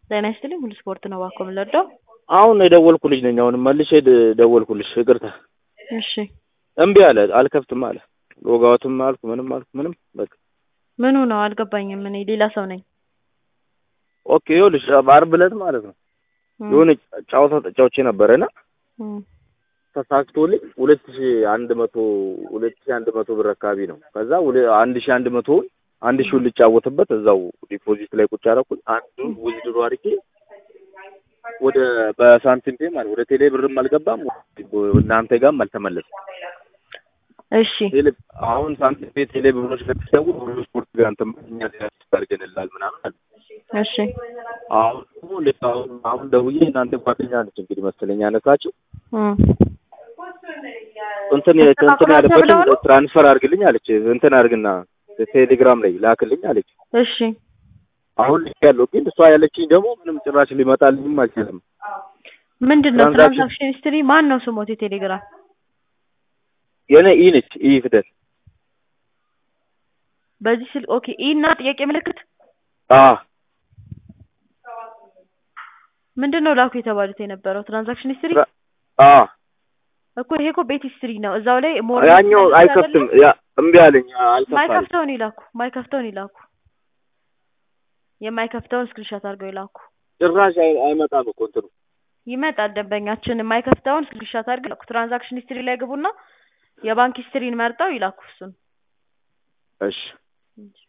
ጤና ይስጥልኝ ሁሉ ስፖርት ነው እባክዎ የምንወደው አሁን የደወልኩልሽ ነኝ። አሁን መልሼ ደ- ደወልኩልሽ። ይቅርታ እሺ እምቢ አለ፣ አልከፍትም አለ። ሎጋውትም አልኩ ምንም አልኩ ምንም በቃ ምኑ ነው አልገባኝም እኔ ሌላ ሰው ነኝ ኦኬ። ይኸውልሽ ዓርብ ዕለት ማለት ነው እም፣ የሆነ ጨዋታ ተጫውቼ ነበረና እም፣ ተሳክቶልኝ ሁለት ሺ አንድ መቶ ሁለት ሺ አንድ መቶ ብር አካባቢ ነው። ከዛ ሁለ- አንድ ሺ አንድ መቶውን አንድ ሺውን ልጫወትበት እዛው ዲፖዚት ላይ ቁጭ አደረኩኝ። አንዱን ውዝድሮ አድርጌ ወደ በሳንቲም ፔ ማለት ወደ ቴሌ ብርም አልገባም እናንተ ጋርም አልተመለሰም። እሺ ቴሌ አሁን ሳንቲም ፔ ቴሌ ብሮች ከተሰውር ሁሉ ስፖርት ጋር እንትን እኛ ያስታርገንላል ምናምን አለ። እሺ አሁን ደግሞ ልክ አሁን አሁን ደውዬ እናንተ ጓደኛ ነች እንግዲህ መሰለኝ ያነሳችው እም፣ እንትን እንትን ያለበትን ትራንስፈር አድርግልኝ አለች። እንትን አድርግና ቴሌግራም ላይ ላክልኝ አለች። እሺ አሁን ልክ ያለው ግን እሷ ያለችኝ ደግሞ ምንም ጭራሽ ሊመጣልኝም አልቻለም። ምንድን ነው ትራንዛክሽን- ትራንዛክሽን ሂስትሪ ማን ነው ስሞት የቴሌግራም የኔ ኢ ነች ኢ ፊደል በዚህ ስል ኦኬ ኢ እና ጥያቄ ምልክት አ ምንድን ነው ላኩ የተባሉት የነበረው ትራንዛክሽን ሂስትሪ ትራ- አ እኮ ይሄ እኮ ቤት ሂስትሪ ነው እዛው ላይ ሞር ያኛው አይከፍትም። ያ እምቢ አለኝ አልከፍታለኝ። ማይከፍተውን ይላኩ ማይከፍተውን ይላኩ የማይከፍተውን ስክሪንሾት አድርገው ይላኩ ጭራሽ አይ- አይመጣም እኮ እንትኑ ይመጣል ደንበኛችን የማይከፍተውን ስክሪንሾት አድርገው ይላኩ ትራንዛክሽን ሂስትሪ ላይ ግቡና የባንክ ሂስትሪን መርጠው ይላኩ እሱን እሺ